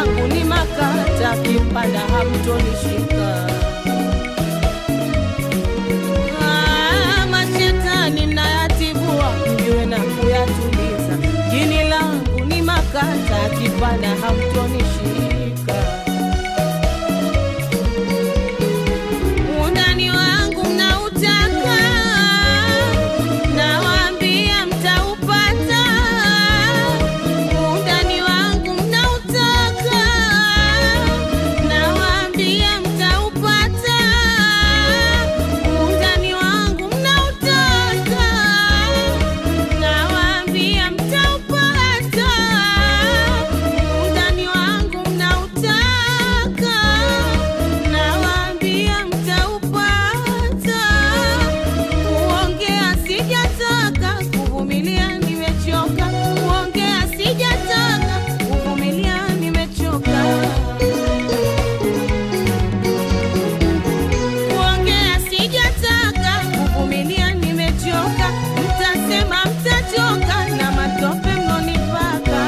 langu ni makata, kipanda hamtonishika. Ah, mashetani nayatibua, mjue na kuyatuliza. Jini langu ni makata, kipanda hamtonishika. Undani wangu mnautaka, nawaambia mtaupata. Undani wangu mnautaka, nawaambia mtaupata. Undani wangu mnautaka, nawaambia mtaupata. Undani wangu mnautaka, nawaambia mtaupata. Kuongea sijataka, kuvumilia nimechoka. Kuongea sijataka, kuvumilia nimechoka. Kuongea sijataka, kuvumilia nimechoka. Mtasema mtachoka na matope mnonipaka.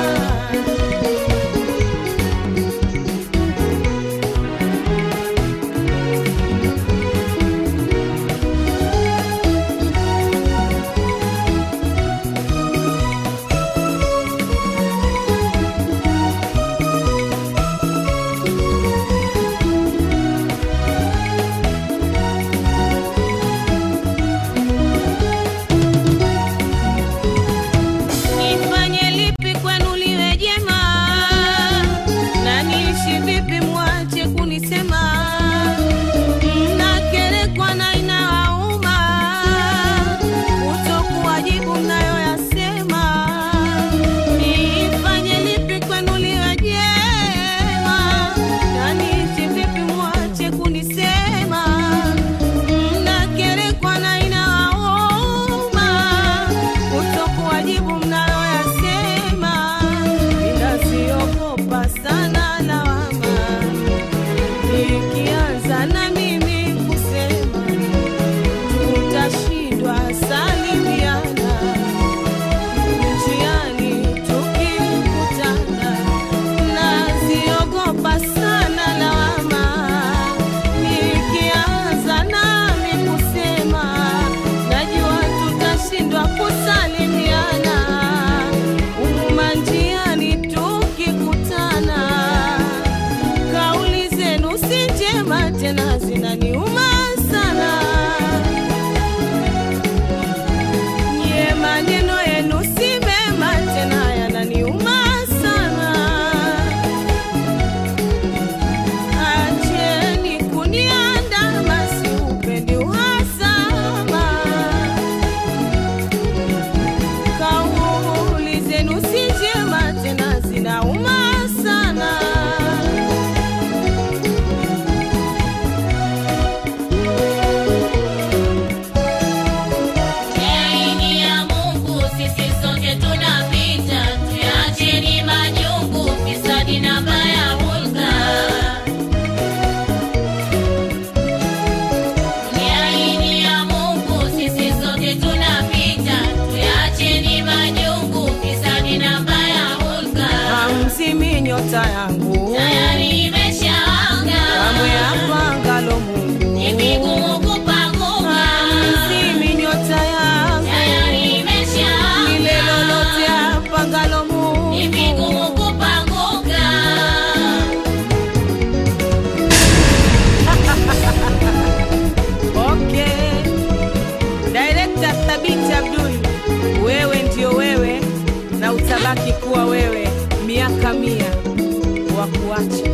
Nifanye lipi kwenu liwe jema, na niishi vipi mwache kunisema? Mnakerekwa na inawauma, kutokuwajibu mnayoyasema. Nifanye lipi kwenu liwe jema, na niishi vipi mwache kunisema? Mnakerekwa na inawauma, kutokuwajibu mnayoyasema. Ninaziogopa sana lawama, nikianza na mimi kusema tutashindwa salimiana njiani tukikutana. Naziogopa sana lawama, nikianza nami kusema najua tutashindwa kusalimiana umuma njiani tukikutana. Kauli zenu si njema tena, zinaniuma sana. Nye maneno yenu si mema tena, yananiuma sana. Acheni kuniandama, siupendi uhasama. Kauli zenu si njema tena, zinauma sana. Yaini ya Mungu sisi sote tunapita, tuyacheni majungu, fisadi na baya hulka. Yaini ya Mungu sisi sote tunapita, tuyacheni majungu, fisadi na baya hulka. Hamzimi nyota yangu Tayari imeshawaka, kamwe apangalo Mungu. ni vigumu kupanguka. Hamzimi nyota yangu Tayari imeshawaka. lile lolote apangalo Mungu. Ni vigumu kupanguka. Okay. Director Thabiti Abdul, wewe ndio wewe na utabaki kuwa wewe miaka mia wa kuacha.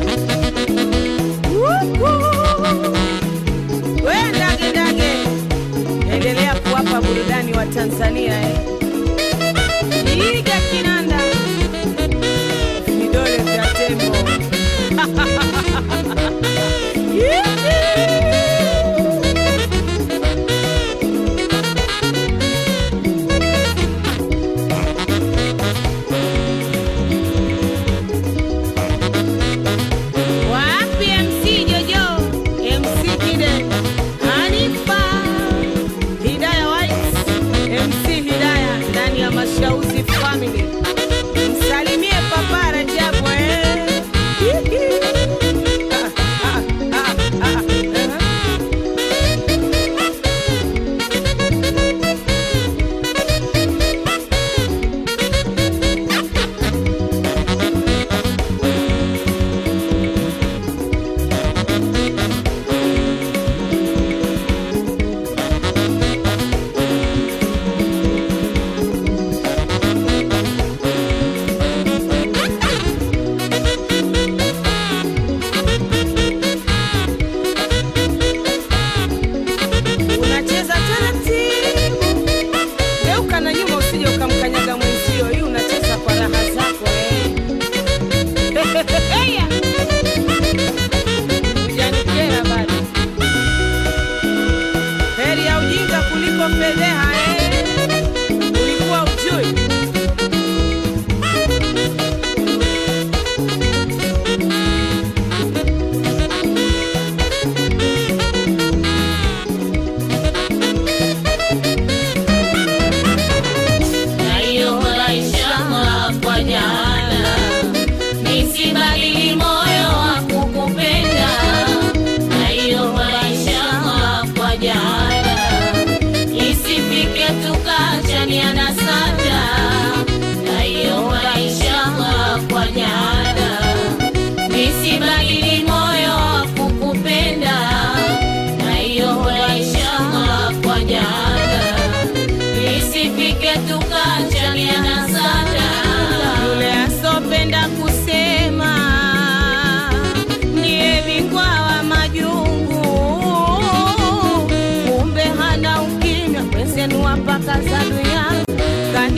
We ndage ndage, endelea kuwapa burudani wa Tanzania eh. Iga kinanda vidole vya tembo Wapi MC Jojo, MC Kide, Hanifa, Hidaya White, MC Hidaya ndani ya Mashauzi Family. Msalimie Papa Rajabu eh.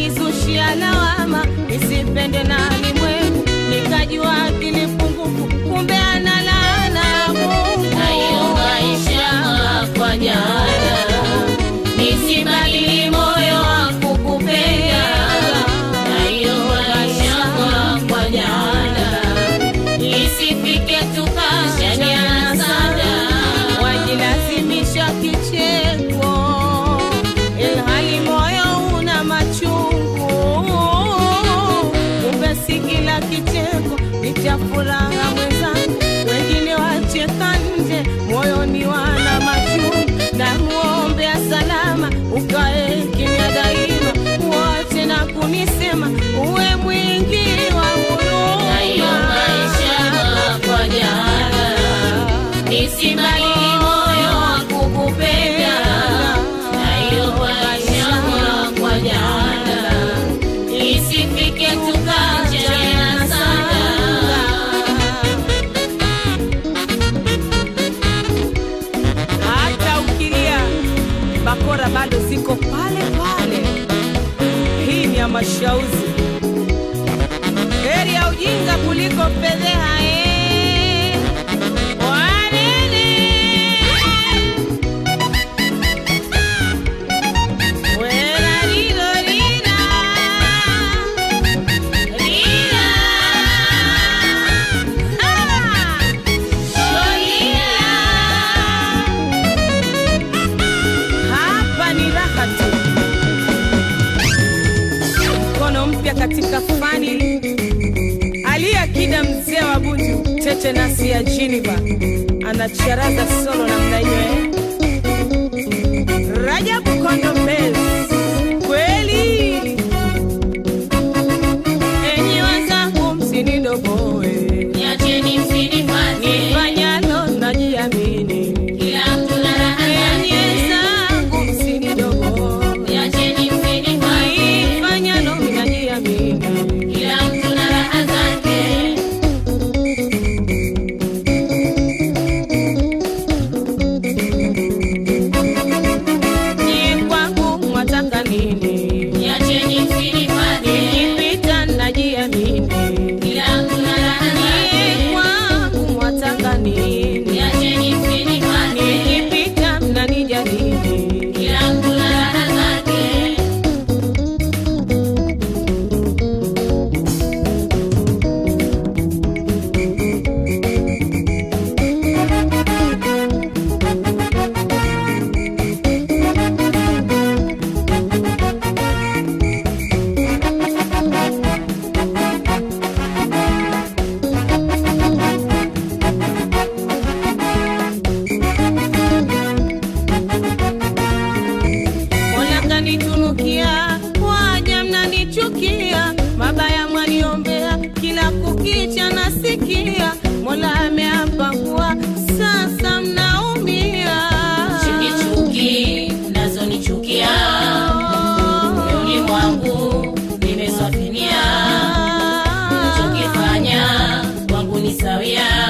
wakanizushia lawama nisipende na limwengu nikajua akili pungufu kumbe ana laana ya Mungu na hiyo maisha kwa jana nisibadili moyo wa kukupenda na hiyo maisha kwa jana isifike tukashaniana sana wajilazimisha kicheko ilhali moyo una machungu kumbe si kila kicheko ni cha furaha mwenzangu wengine wacheka nje moyoni wana machungu na muombea salama ukae kimya daima wote na kunisema uwe mwingi wa na hiyo maisha huruma kwa jana nisibadili moyo wa kukupenda na hiyo maisha kwa jana isifike tukachana sana hata ukilia bakora bado ziko pale pale. Hii ni ya mashauzi, heri ya ujinga kuliko fedheha. eh. Wanene. Wela lilo lila. Lila. Ah. Hapa ni raha tu, mkono mpya katika fani. Aliyakida mzee wa Bunju, tete nasi ya Jiniba anacharaza solo namna hiyo eh? Rajabu Kondo Mbele, kweli enyi wenzangu, msinidogoe Niacheni msinifate, nifanyalo najiamini kila mtu na raha Enyi zake. wenzangu, msinidogoe Niacheni msinifate, nifanyalo najiamini kila mtu na raha zake. ni kwangu mwataka nini Niacheni msinifate, nikipita najiamini kila mtu na raha ni zake. kwangu mwataka nini Niacheni msinifate, nikipita mnanijadili kila mtu na raha zake. Mola kanitunukia, waja mnanichukia, mabaya mwaniombea, kila kukicha nasikia. Mola ameapa kuwa sasa mnaumia. Chuki chuki mnazonichukia moyoni mwangu nimeswafinia, chokifanya kwangu ni sawia.